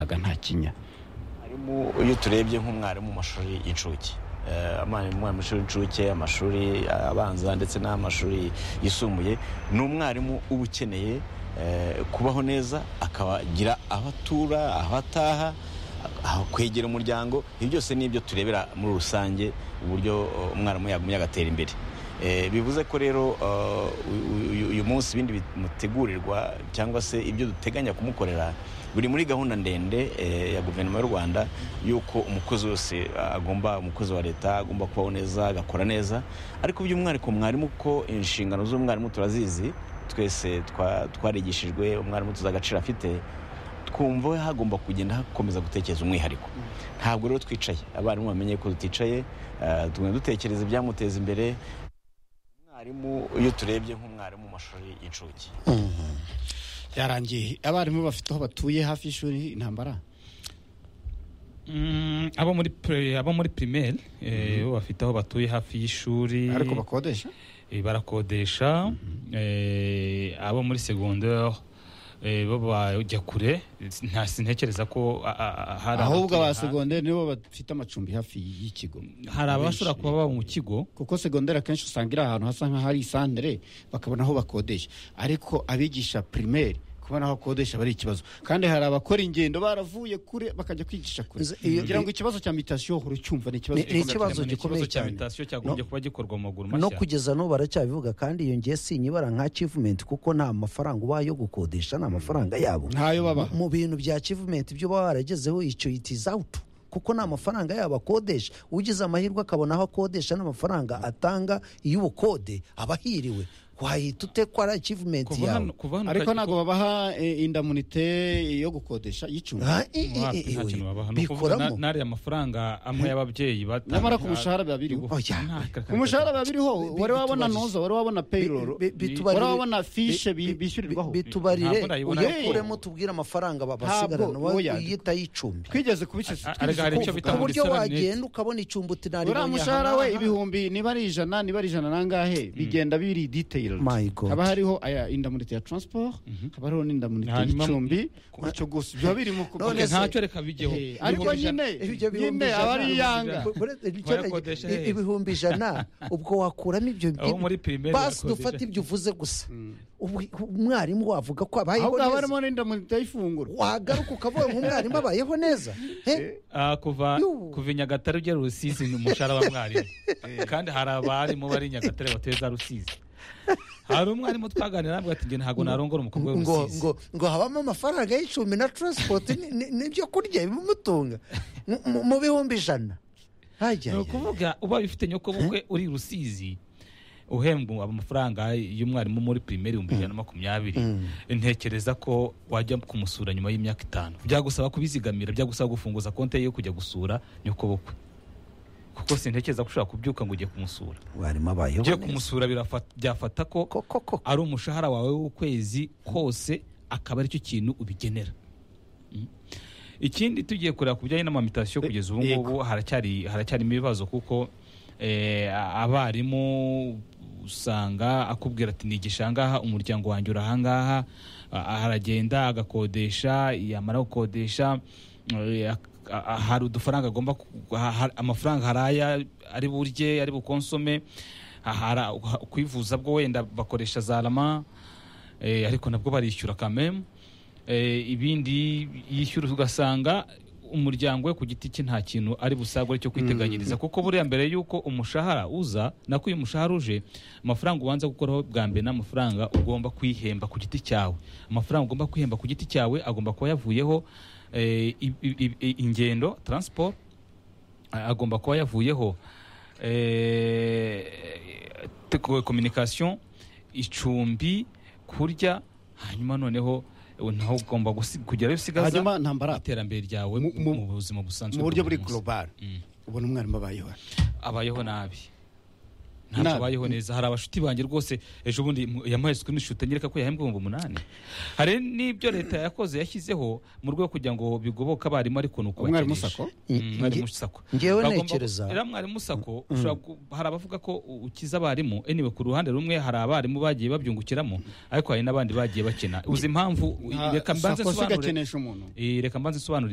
wasangaga nta kinya iyo turebye nk'umwarimu mu mashuri y'incuke umwarimu mu mashuri y'incuke amashuri abanza ndetse n'amashuri yisumbuye ni umwarimu uba ukeneye kubaho neza akabagira aho atura aho ataha kwegera umuryango ibyo byose ni ibyo turebera muri rusange uburyo umwarimu yagumye agatera imbere bivuze ko rero uyu munsi ibindi bimutegurirwa cyangwa se ibyo duteganya kumukorera biri muri gahunda ndende ya guverinoma y'u rwanda y'uko umukozi wese agomba umukozi wa leta agomba kubaho neza agakora neza ariko by'umwihariko mwarimu ko inshingano z'umwarimu turazizi twese twarigishijwe umwarimu tuzi agaciro afite twumva hagomba kugenda hakomeza gutekereza umwihariko ntabwo rero twicaye abarimu bamenye ko tuticaye tugenda dutekereza ibyamuteza imbere iyo turebye nk'umwarimu mu mashuri y'incuke yarangiye abarimu bafite aho batuye hafi y'ishuri intambara abo muri pirimeri bafite aho batuye hafi y'ishuri ariko bakodesha barakodesha abo muri segonderi bo bajya kure sintekereza ko hari ahubwo aba segonderi nibo bafite amacumbi hafi y'ikigo hari abashobora kuba baba mu kigo kuko segonderi akenshi usanga iri ahantu hasa nk'ahari isandere bakabona aho bakodesha ariko abigisha pirimeri kubona aho akodesha ari ikibazo kandi hari abakora ingendo baravuye kure bakajya kwigisha kure kugira ngo ikibazo cya mitasiyo urucyumva ni ikibazo gikomeye cyane cyagombye kuba gikorwa mu maguru mashya no kugeza n'ubu baracyabivuga kandi iyo ngiye sinyibara nka kivumenti kuko nta mafaranga uba yo gukodesha ni amafaranga yabo ntayo baba mu bintu bya kivumenti ibyo uba waragezeho icyo itiza awutu kuko ni amafaranga yabo akodesha ugize amahirwe akabona aho akodesha n'amafaranga atanga y'ubukode aba ahiriwe wahita ute ko ari akivumenti yawe ariko ntabwo babaha indamunite yo gukodesha y'icumbi bikoramo n'ariya amafaranga amwe y'ababyeyi batanga nyamara ku mushahara biba biriho ku mushahara biba biriho wari wabona noza wari wabona payiroro wari wabona fishe bishyurirwaho bitubarire uyakuremo tubwire amafaranga babasigarana wowe uyita y'icumbi twigeze kubiceceka ku buryo wagenda ukabona icumbi uti nari uriya mushahara we ibihumbi niba ari ijana niba ari ijana nangahe bigenda biri detail haba hariho indamunite ya transport haba hariho n'indamunite y'icumbi gutyo gusa biba birimo ntacyo reka bijyeho ariko nyine nyine aba ari iyanga ibihumbi ijana ubwo wakuramo ibyo basi dufate ibyo uvuze gusa umwarimu wavuga ko abayeho neza haba harimo n'indamunite y'ifunguro wagaruka ukavuga ngo umwarimu abayeho neza kuva kuva i nyagatare ugera rusizi ni umushahara wa mwarimu kandi hari abarimu bari i nyagatare batuye za rusizi hari umwarimu twaganira ati nge ntabwo narongora umukobwa w'umusizi ngo ngo habamo amafaranga y'icumi na taransipoti n'ibyo kurya bimutunga mu bihumbi ijana ni ukuvuga uba bifite nyokobukwe uri rusizi uhembwa amafaranga y'umwarimu muri pirimeri ibihumbi ijana na makumyabiri ntekereza ko wajya kumusura nyuma y'imyaka itanu byagusaba kubizigamira byagusaba gufunguza konti yo kujya gusura nyokobukwe kuko sintekereza ko ushobora kubyuka ngo ujye kumusura warimo abayeho neza kumusura byafata ko ari umushahara wawe w'ukwezi kose akaba aricyo kintu ubigenera ikindi tugiye kureba ku bijyanye n'amamitasiyo kugeza ubu ngubu haracyarimo ibibazo kuko abarimu usanga akubwira ati nigisha ahangaha umuryango wanjye uri ahangaha aragenda agakodesha yamara gukodesha hari udufaranga agomba amafaranga hari aya ari burye ari bukonsome hari kwivuza bwo wenda bakoresha za rama ariko nabwo barishyura kamemu ibindi yishyura ugasanga umuryango we ku giti cye nta kintu ari busagure cyo kwiteganyiriza kuko buriya mbere y'uko umushahara uza nako iyo umushahara uje amafaranga ubanza gukoraho bwa mbere ni amafaranga ugomba kwihemba ku giti cyawe amafaranga ugomba kwihemba ku giti cyawe agomba kuba yavuyeho ingendo taransiporo agomba kuba yavuyeho kominikasiyo icumbi kurya hanyuma noneho naho ugomba kugeraho usigaza iterambere ryawe mu buzima busanzwe mu buryo buri global ubona umwarimu abayeho abayeho nabi ntabwo abayeho neza hari abashuti banjye rwose ejo bundi yamuhaye sikirinishoti anyereka ko yahembwe ibihumbi umunani hari n'ibyo leta yakoze yashyizeho mu rwego kugira ngo bigoboke abarimu ariko ni uko umwarimu sako mwarimu sako ngewe ntekereza rero mwarimu sako hari abavuga ko ukiza abarimu eniwe ku ruhande rumwe hari abarimu bagiye babyungukiramo ariko hari n'abandi bagiye bakena uzi impamvu reka mbanze nsobanure